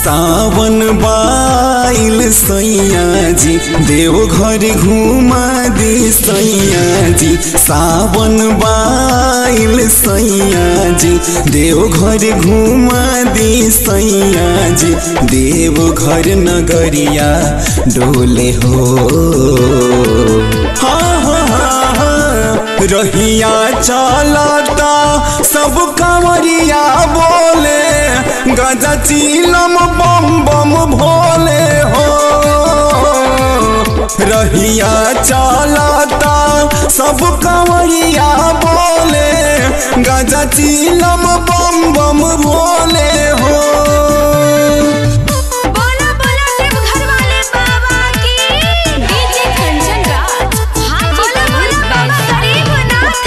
सावन बाइल सैया जी देव घर घुमा दी सैया जी सावन बाइल सैया जी देव घर घुमा दी सैया जी देव घर नगरिया डोले हो हाँ हाँ हाँ हाँ रहिया चलता सब कंवरिया बोले गजा चीलम बम बम भोले हो रहिया चलता सब कंवरिया बोले गजा चीलम बम बम भोले हो बोला बोला देव घर वाले बाबा की डीजे कंचन राज हां बोला बोला बाबा गरीबनाथ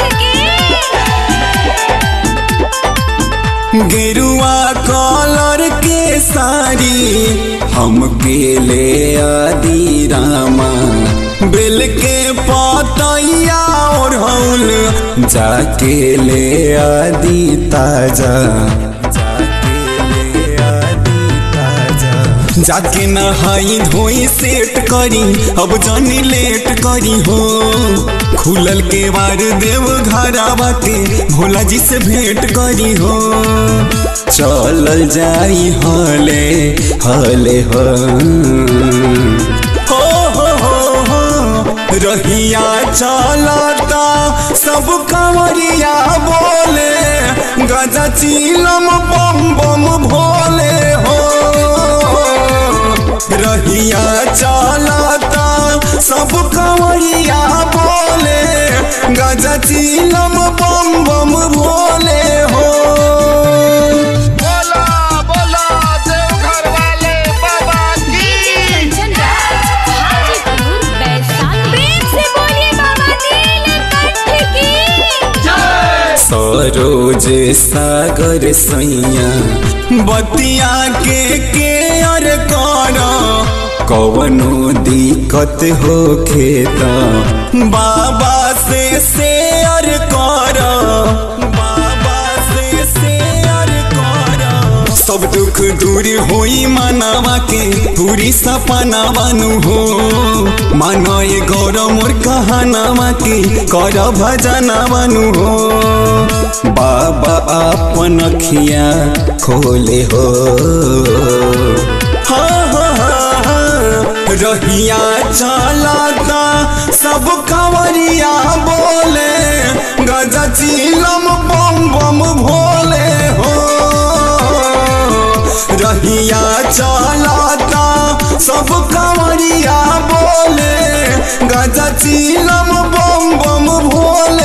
की गेरुआ कलर के साड़ी हम ले आदि रामा बेल के पतैया और हौल जाके ले आदि ताजा जाके ले आदि ताजा जाके नहाई धोई सेट करी अब जानी लेट करी हो खुलल के बार देव घरावा के भोला जी से भेंट करी हो चलल जाई हले हले हो हो हो हो हो रहिया चलता सब कंवरिया बोले गजा चीलम बम बम भोले हो रहिया चलता सब कंवरिया बोले गजा चीलम बम बम भोले हो बोला बोला देवघर वाले बाबा की डीजे कंचन राज हाजीपुर बैसाख प्रेम से बोलिए बाबा नीलकंठ की सरोज सागर सैया बतिया के केयर कर कवनो दिक्कत हो खेत बाबा से शेयर कर बाबा से शेयर कर सब दुख दूर होई मानवा के पूरी सपना बानु हो मानो ये गौरव मोर कहानावा के कर भजना बानु हो बाबा अपन अखिया खोले हो हाँ हाँ हाँ हाँ रहिया चलता सब कंवरिया बोले गजा चीलम बम बम भोले हो रहिया चलता सब कंवरिया बोले गजा चीलम बम बम भोले